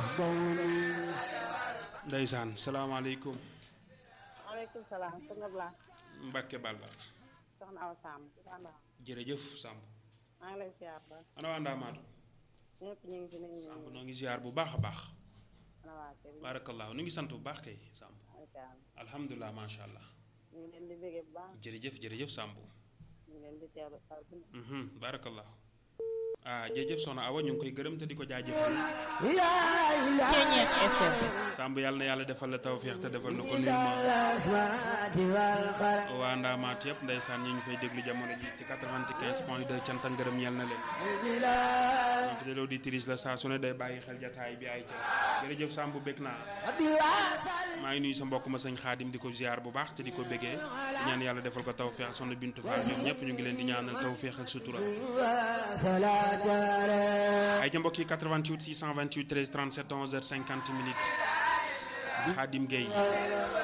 ndeysaan salaamaaleykum maaleykum salaam sëñ Abla Mbacke Balla soxna Awa Samb ci Ndanda jërëjëf Samb maa ngi lay ziar ba ana waa Ndaamaatu ñëpp ñu ngi fi nañu Samb ñu noo ngi ziar bu baax a baax ana waa kër yi barakallahu nu ngi sant bu baax kay Samb alkaam alhamdulilah macha allah ñu ngi leen di bégee bu baax jërëjëf jërëjëf Samb ñu ngi leen di teewlu saa su ne mhm barakallahu ah jërëjëf soxna Awa ñu ngi koy gërëm te di ko jaajëfal Ceeñeet FM Samb yàlla na yàlla defal la tawféex te defal na ko nuyu ma waa Ndaamaatu yëpp ndeysaan ñi ñu fay déglu jamono ji ci 95 point 2 cant ak ngërëm ñeel na leen ñoom fi de auditrice la saa su ne day bàyyi xel jataay bi ay ca jërëjëf Samb bég naa maa ngi nuyu sa mbokk ma sëñ Xaadim di ko ziar bu baax te di ko bégee di ñaan yàlla defal ko tawféex soxna Bintu Fall ñoom ñëpp ñu ngi leen di ñaanal tawféex ak sutura ay ca mbokk yi 88 628 13 37 11h50 minutes Xaadim Gueye